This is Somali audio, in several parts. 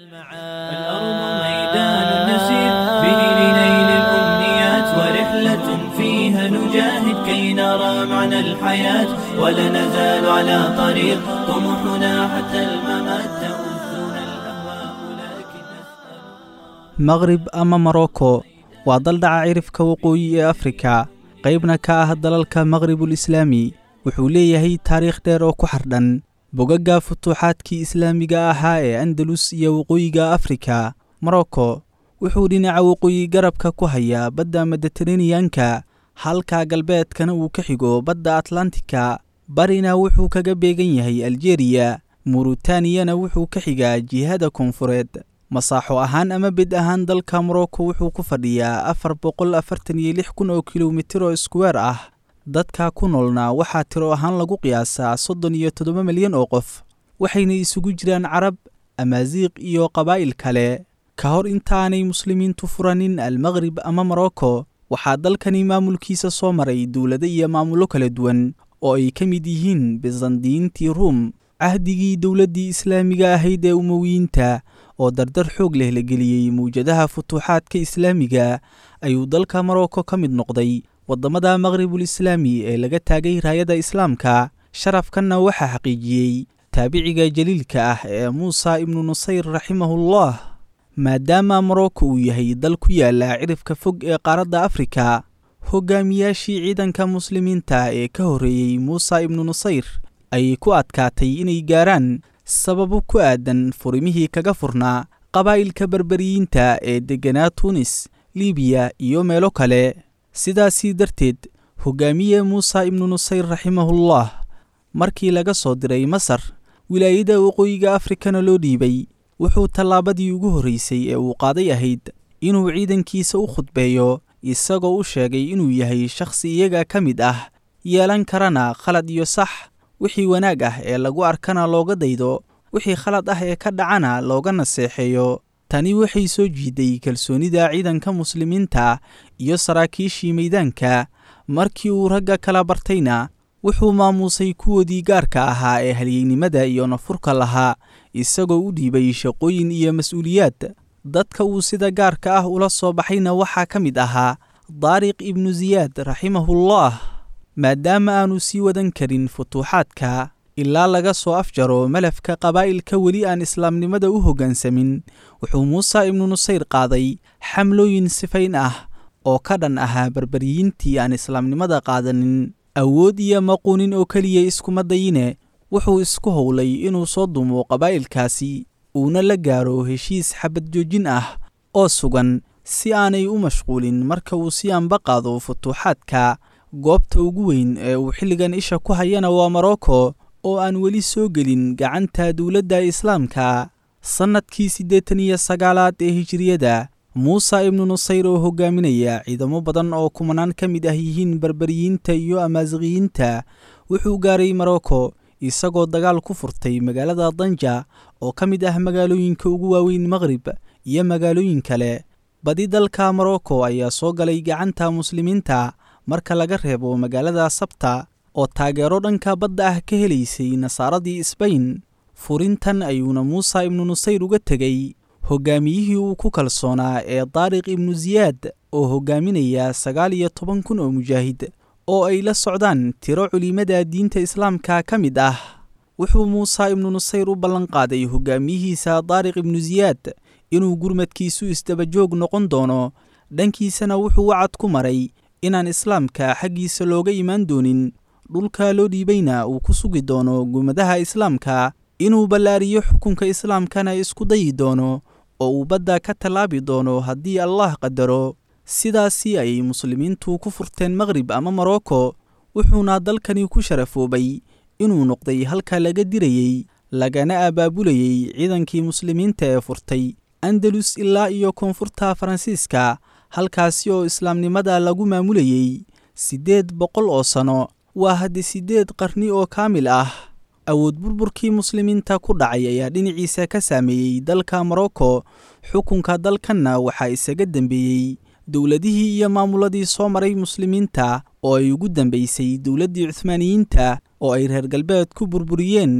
الأرض ميدان نسير به لنيل الأمنيات ورحلة فيها نجاهد كي نرى معنى الحياة ولا نزال على طريق طموحنا حتى الممات تؤذنا الأهواء لكن نسأل maqrib ama morocco waa dal dhaca cirifka waqooyi ee afrika qaybna ka ah dalalka maqribul islaami wuxuu leeyahay taariikh dheer oo ku xardhan bogagga futuuxaadkii islaamiga ahaa ee andalus iyo waqooyiga afrika morocco wuxuu dhinaca waqooyi garabka ku hayaa badda mediteraneyanka halka galbeedkana uu ka xigo badda atlantika barina wuxuu kaga beegan yahay aljeriya murutaniyana wuxuu ka xigaa jihada koonfureed masaaxo ahaan ama bed ahaan dalka morocco wuxuu ku fadhiyaa afar boqol afartan iyo lix kun oo kilomitir oo iskuweer ah dadka ku noolna waxaa tiro ahaan lagu qiyaasaa soddon iyo toddoba milyan oo qof waxayna isugu jiraan carab amaasiiq iyo qabaa'il kale ka hor intaanay muslimiintu furanin almaqrib ama morocco waxaa dalkani maamulkiisa soo maray dowlado iyo maamullo kala duwan oo ay ka mid yihiin bisandiyiintii ruum cahdigii dowladdii islaamiga ahayd ee umowiyiinta oo dardar xoog leh la geliyey mawjadaha futuuxaadka islaamiga ayuu dalka morocco ka mid noqday waddamada maqribul islaami ee laga taagay raayada islaamka sharafkanna waxaa xaqiijiyey taabiciga jaliilka ah ee muusa ibnu nusayr raximahullah maadaama morocco uu yahay dal ku yaala cirifka fog ee qaaradda afrika hogaamiyaashii ciidanka muslimiinta ee ka horreeyey muusa ibnu nusayr ayay ku adkaatay inay gaaraan sababo ku aadan furimihii kaga furnaa qabaa'ilka berberiyiinta ee degganaa tuunis libiya iyo meelo kale sidaasii darteed hogaamiye muusa ibnu nusayr raximahullah markii laga soo diray masar wilaayada waqooyiga afrikana loo dhiibay wuxuu tallaabadii ugu horraysay ee uu qaaday ahayd inuu ciidankiisa u khudbeeyo isagoo u sheegay inuu yahay shakhsi iyaga ka mid ah yeelan karana khalad iyo sax wixii wanaag ah ee lagu arkana looga daydo wixii khalad ah ee ka dhacana looga naseexeeyo tani waxay soo jiiday kalsoonida ciidanka muslimiinta iyo saraakiishii meydaanka markii uu ragga kala bartayna wuxuu maamuusay kuwoodii gaarka ahaa ee halyeynimada iyo nafurka lahaa isagoo u dhiibay shaqooyin iyo mas-uuliyaad dadka uu sida gaarka ah ula soo baxayna waxaa ka mid ahaa daariq ibnu siyaad raximahullah maadaama aanu sii wadan karin futuuxaadka ilaa laga soo afjaro malafka qabaa'ilka weli aan islaamnimada u hoggaansamin wuxuu muuse ibnu nusayr qaaday xamlooyin sifayn ah oo ka dhan ahaa berberyiintii aan islaamnimada qaadanin awood iyo maquunin oo keliya iskuma dayine wuxuu isku howlay inuu soo dumo qabaa'ilkaasi uuna la gaaro heshiis xabad joojin ah oo sugan si aanay u mashquulin marka uu si anba qaado futuuxaadka goobta ugu weyn ee uu xilligan isha ku hayana waa morocco oo aan weli soo gelin gacanta dowladda islaamka sannadkii siddeetan iyo sagaalaad ee hijiriyada muuse ibnu nusayr oo hogaaminaya ciidamo badan oo kumanaan ka mid ah yihiin berberiyiinta iyo amaasiqiyiinta wuxuu gaaray morocco isagoo dagaal ku furtay magaalada danja oo ka mid ah magaalooyinka ugu waaweyn maqrib iyo magaalooyin kale badi dalka morocco ayaa soo galay gacanta muslimiinta marka laga reebo magaalada sabta oo taageero dhanka badda ah ka helaysay nasaaradii sbain furintan ayuuna muuse ibnu nusayr uga tegey hogaamiyihii uu ku kalsoonaa ee daariq ibnu siyaad oo hogaaminaya sagaal iyo toban kun oo mujaahid oo ay la socdaan tiro culimada diinta islaamka ka mid ah wuxuu muuse ibnu nusayr u ballanqaaday hogaamiyihiisa daariq ibnu siyaad inuu gurmadkiisu isdabajoog noqon doono dhankiisana wuxuu wacad ku maray inaan islaamka xaggiisa looga imaan doonin dhulka loo dhiibayna uu ku sugi doono gumadaha islaamka inuu ballaariyo xukunka islaamkana isku dayi doono oo uu badda ka tallaabi doono haddii allah qadaro sidaasii ayay muslimiintu ku furteen maqrib ama morocco wuxuuna dalkani ku sharafoobay inuu noqday halka laga dirayey lagana abaabulayey ciidankii muslimiinta ee furtay andalus ilaa iyo koonfurta faransiiska halkaasi oo islaamnimada lagu maamulayey siddeed boqol oo sano waa haddi siddeed qarni oo kaamil ah awood burburkii muslimiinta ku dhacay ayaa dhinaciisa ka saameeyey dalka morocco xukunka dalkanna waxaa isaga dembeeyey dowladihii iyo maamuladii soo maray muslimiinta oo ay ugu dambaysay dowladdii cuhmaaniyiinta oo ay reer galbeed ku burburiyeen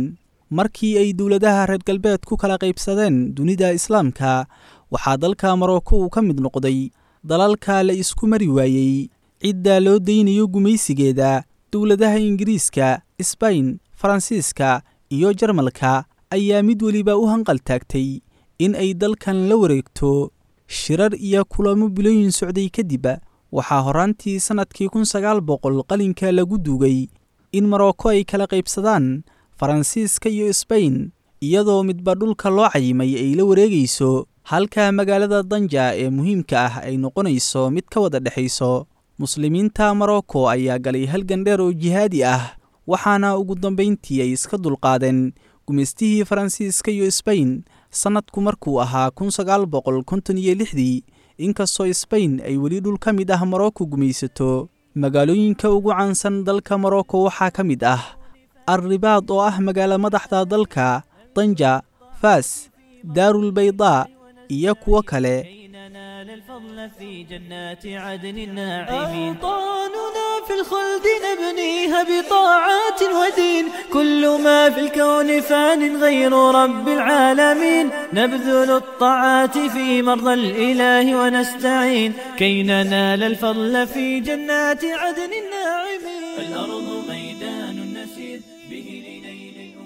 markii ay dowladaha reer galbeed ku kala qaybsadeen dunida islaamka waxaa dalka marocco uu ka mid noqday dalalka la isku mari waayey cidda loo daynayo gumaysigeeda dowladaha ingiriiska sbain faransiiska iyo jarmalka ayaa mid weliba u hanqaltaagtay in ay dalkan la wareegto shirar iyo kulamo bilooyin socday kadib waxaa horaantii sannadkii kun sagaal boqol qalinka lagu duugay in marocco ay kala qaybsadaan faransiiska iyo sbain iyadoo midba dhulka loo cayimay ay la wareegayso halka magaalada danja ee muhiimka ah ay noqonayso mid ka wada dhexayso muslimiinta marocco ayaa galay halgan dheer oo jihaadi ah waxaana ugu dambayntii ay iska dulqaadeen gumaystihii faransiiska iyo sbain sannadku markuu ahaa kun sagaal boqol konton iyo lixdii inkastoo sbain ay weli dhul ka mid ah marocco gumaysato magaalooyinka ugu caansan dalka marocco waxaa ka mid ah alribaad oo ah magaalo madaxda dalka danja faas daarulbaydaa iyo kuwo kale ننال الفضل في جنات عدن الناعمين أوطاننا في الخلد نبنيها بطاعات ودين كل ما في الكون فان غير رب العالمين نبذل الطاعات في مرضى الإله ونستعين كي ننال الفضل في جنات عدن الناعمين الأرض ميدان نسير به لنيل